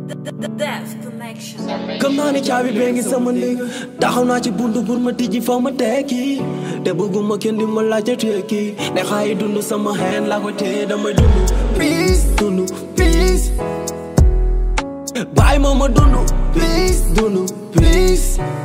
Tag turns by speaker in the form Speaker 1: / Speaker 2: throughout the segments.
Speaker 1: Death Connection.
Speaker 2: gëm naa ni caabi bee ngi sama néeg taxaw naa ci buntu pour ma tijji fa ma tekki te bëgguma kenn di ma laajte tekki ne xaayi dund sama xeen laa ko téye damay dund peace dund peace bàyyi ma ma dund peace dund peace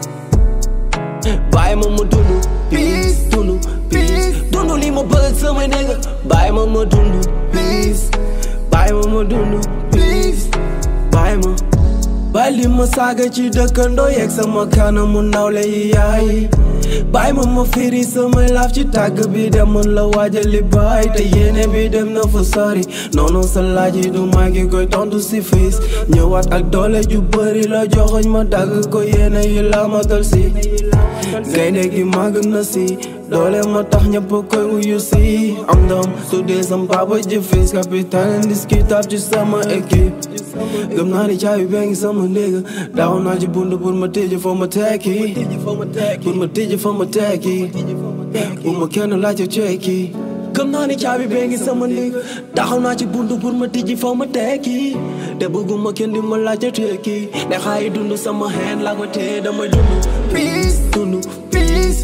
Speaker 2: bàyyi ma ma dund peace dund peace dund li ma bëgg sama néeg bàyyi ma ma dund peace bàyyi ma ma dund peace bàyyi ma bàyyi li ma saaga ci dëkkandoo yeeg sama kanamu nawle yi yaay bàyyi ma ma firi samay laaf ci tàgg bi dem mën la waajali baay te yéene bi dem na fa sori noonu sa laaj yi du maa ngi koy tontu si fiis ñëwaat ak doole ju bëri la joxoñ ma dagg ko yéene yi la ma dal si gaynde gi màgg na si doole ma tax ñëpp koy wuyu si am ndam su dee sam papa ji fiis capitaine indiscutable ci sama équipe gëm naa ni caabi bee ngi sama néeg daaw naa ci bunt pour ma tëj foo ma tekki pour ma tëj foo ma tekki bu ma kenn laajte cekki gëm naa ni caabi bee ngi sama néeg taxaw naa ci bunt pour ma tëj foo ma tekki te bëgguma kenn di ma laajte tekki ne xaayi dund sama xeen laa ko téye damay dund peace dund peace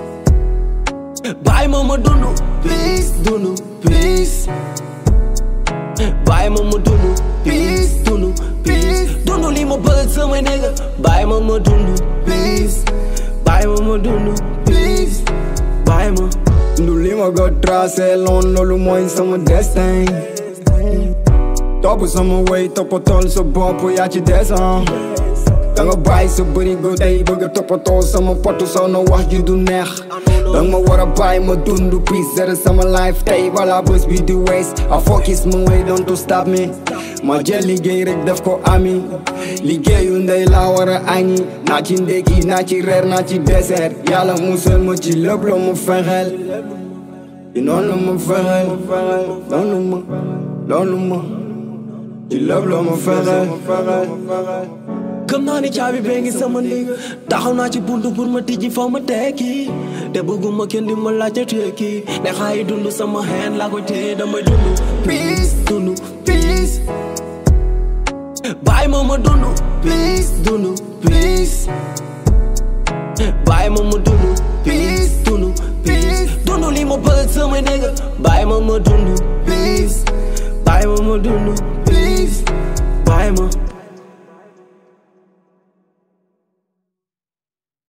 Speaker 2: bàyyi ma ma dund peace dund peace bàyyi ma ma dund peace dund peace dund li ma bëgg sama néeg bàyyi ma ma dund peace bàyyi ma ma dund peace bàyyi ma
Speaker 3: ndu li ma ko tracé loon loolu mooy sama destin topp sama way toppatool sa bopp yaa ci desan danga bàyyi sa bërigo tey bëgg a toppatoo sama potu soo na wax ji du neex danga ma war a bàyyi ma dund peace zere sama life tey balaa bés bi di waste I focus my way don't to stop me ma jël liggéey rek def ko ami liggéeyu ndey laa war a añi naa ci ndékki naa ci reer naa ci dessert yàlla musal ma ci lépp loo ma fexeel noonu ma fexeel noonu ma noonu ma ci lépp loo ma fexeel
Speaker 2: gëm naa ni caabi bee ngi sama néeg taxaw naa ci buntu pour ma tijji fa ma tekki te bëgguma kenn di ma laajte tekki ne xaayi dund sama xeen laa ko téye damay dund peace dund peace bàyyi ma ma dund peace dund peace bàyyi ma ma dund peace dund peace dund li ma bëgg sama néeg bàyyi ma ma dund peace bàyyi ma ma dund peace bàyyi ma